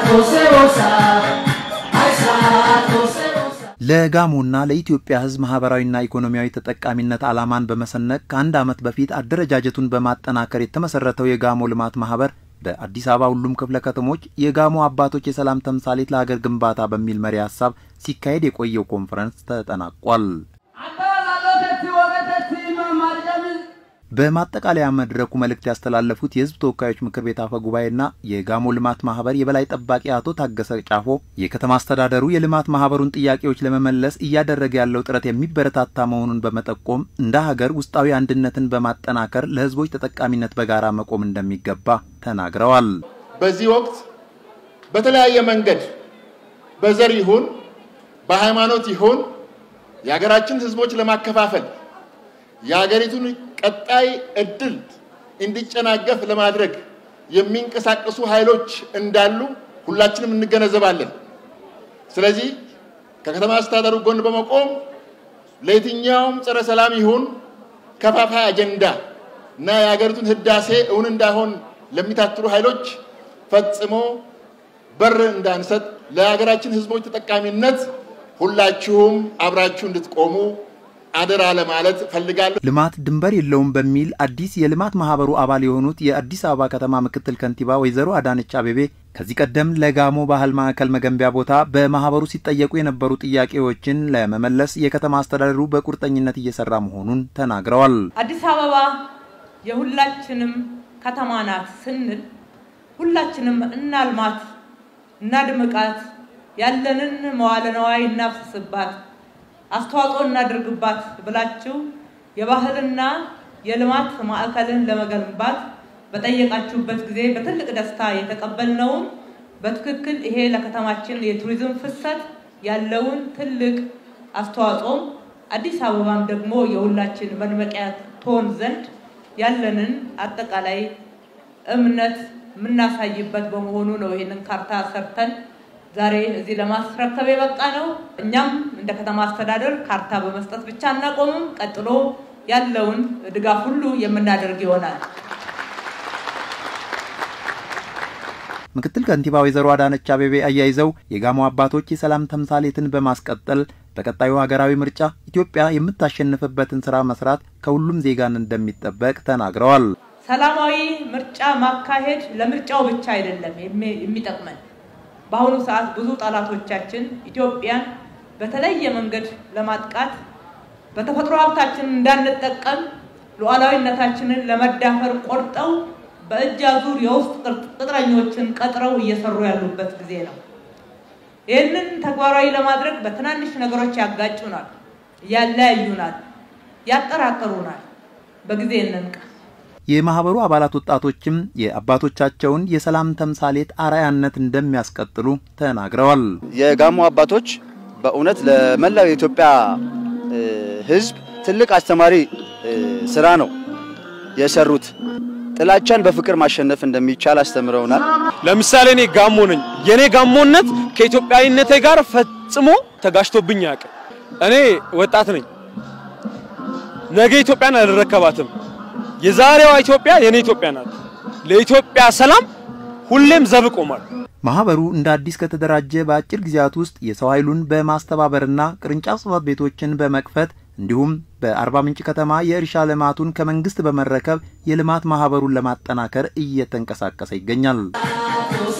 ለጋሞና ለኢትዮጵያ ሕዝብ ማህበራዊና ኢኮኖሚያዊ ተጠቃሚነት ዓላማን በመሰነቅ ከአንድ ዓመት በፊት አደረጃጀቱን በማጠናከር የተመሰረተው የጋሞ ልማት ማህበር በአዲስ አበባ ሁሉም ክፍለ ከተሞች የጋሞ አባቶች የሰላም ተምሳሌት ለሀገር ግንባታ በሚል መሪ ሀሳብ ሲካሄድ የቆየው ኮንፈረንስ ተጠናቋል። በማጠቃለያ መድረኩ መልእክት ያስተላለፉት የህዝብ ተወካዮች ምክር ቤት አፈ ጉባኤና የጋሞ ልማት ማህበር የበላይ ጠባቂ አቶ ታገሰ ጫፎ የከተማ አስተዳደሩ የልማት ማህበሩን ጥያቄዎች ለመመለስ እያደረገ ያለው ጥረት የሚበረታታ መሆኑን በመጠቆም እንደ ሀገር ውስጣዊ አንድነትን በማጠናከር ለህዝቦች ተጠቃሚነት በጋራ መቆም እንደሚገባ ተናግረዋል። በዚህ ወቅት በተለያየ መንገድ በዘር ይሁን በሃይማኖት ይሁን የሀገራችን ህዝቦች ለማከፋፈል የሀገሪቱን ቀጣይ እድል እንዲጨናገፍ ለማድረግ የሚንቀሳቀሱ ኃይሎች እንዳሉ ሁላችንም እንገነዘባለን። ስለዚህ ከከተማ አስተዳደሩ ጎን በመቆም ለየትኛውም ጸረ ሰላም ይሁን ከፋፋይ አጀንዳ እና የሀገሪቱን ህዳሴ እውን እንዳይሆን ለሚታትሩ ኃይሎች ፈጽሞ በር እንዳንሰጥ ለሀገራችን ህዝቦች ተጠቃሚነት ሁላችሁም አብራችሁ እንድትቆሙ አደራ ለማለት ፈልጋለሁ። ልማት ድንበር የለውም በሚል አዲስ የልማት ማህበሩ አባል የሆኑት የአዲስ አበባ ከተማ ምክትል ከንቲባ ወይዘሮ አዳነች አቤቤ ከዚህ ቀደም ለጋሞ ባህል ማዕከል መገንቢያ ቦታ በማህበሩ ሲጠየቁ የነበሩ ጥያቄዎችን ለመመለስ የከተማ አስተዳደሩ በቁርጠኝነት እየሰራ መሆኑን ተናግረዋል። አዲስ አበባ የሁላችንም ከተማ ናት ስንል ሁላችንም እናልማት፣ እናድምቃት፣ ያለንን መዋለ ነዋይ እናፍስስባት አስተዋጽኦ እናድርግባት ብላችሁ የባህልና የልማት ማዕከልን ለመገንባት በጠየቃችሁበት ጊዜ በትልቅ ደስታ የተቀበልነውም በትክክል ይሄ ለከተማችን የቱሪዝም ፍሰት ያለውን ትልቅ አስተዋጽኦ አዲስ አበባም ደግሞ የሁላችን መድመቂያ ትሆን ዘንድ ያለንን አጠቃላይ እምነት የምናሳይበት በመሆኑ ነው ይህንን ካርታ ሰርተን ዛሬ እዚህ ለማስረከብ የበቃ ነው። እኛም እንደ ከተማ አስተዳደር ካርታ በመስጠት ብቻ አናቆምም። ቀጥሎ ያለውን ድጋፍ ሁሉ የምናደርግ ይሆናል። ምክትል ከንቲባ ወይዘሮ አዳነች አቤቤ አያይዘው የጋሞ አባቶች የሰላም ተምሳሌትን በማስቀጠል በቀጣዩ ሀገራዊ ምርጫ ኢትዮጵያ የምታሸንፍበትን ስራ መስራት ከሁሉም ዜጋን እንደሚጠበቅ ተናግረዋል። ሰላማዊ ምርጫ ማካሄድ ለምርጫው ብቻ አይደለም የሚጠቅመን በአሁኑ ሰዓት ብዙ ጠላቶቻችን ኢትዮጵያን በተለየ መንገድ ለማጥቃት በተፈጥሮ ሀብታችን እንዳንጠቀም ሉዓላዊነታችንን ለመዳፈር ቆርጠው በእጅ አዙር የውስጥ ቅጥረኞችን ቀጥረው እየሰሩ ያሉበት ጊዜ ነው። ይህንን ተግባራዊ ለማድረግ በትናንሽ ነገሮች ያጋጩናል፣ ያለያዩናል፣ ያጠራጥሩናል። በጊዜ እንንቃ። የማህበሩ አባላት ወጣቶችም የአባቶቻቸውን የሰላም ተምሳሌት አርአያነት እንደሚያስቀጥሉ ተናግረዋል። የጋሞ አባቶች በእውነት ለመላው የኢትዮጵያ ሕዝብ ትልቅ አስተማሪ ስራ ነው የሰሩት። ጥላቻን በፍቅር ማሸነፍ እንደሚቻል አስተምረውናል። ለምሳሌ እኔ ጋሞ ነኝ። የኔ ጋሞነት ከኢትዮጵያዊነቴ ጋር ፈጽሞ ተጋጭቶብኝ አያውቅም። እኔ ወጣት ነኝ። ነገ ኢትዮጵያን አልረከባትም። የዛሬዋ ኢትዮጵያ የኔ ኢትዮጵያ ናት። ለኢትዮጵያ ሰላም ሁሌም ዘብ ቆማል። ማህበሩ እንደ አዲስ ከተደራጀ በአጭር ጊዜያት ውስጥ የሰው ኃይሉን በማስተባበርና ቅርንጫፍ ጽሕፈት ቤቶችን በመክፈት እንዲሁም በአርባ ምንጭ ከተማ የእርሻ ልማቱን ከመንግስት በመረከብ የልማት ማህበሩን ለማጠናከር እየተንቀሳቀሰ ይገኛል።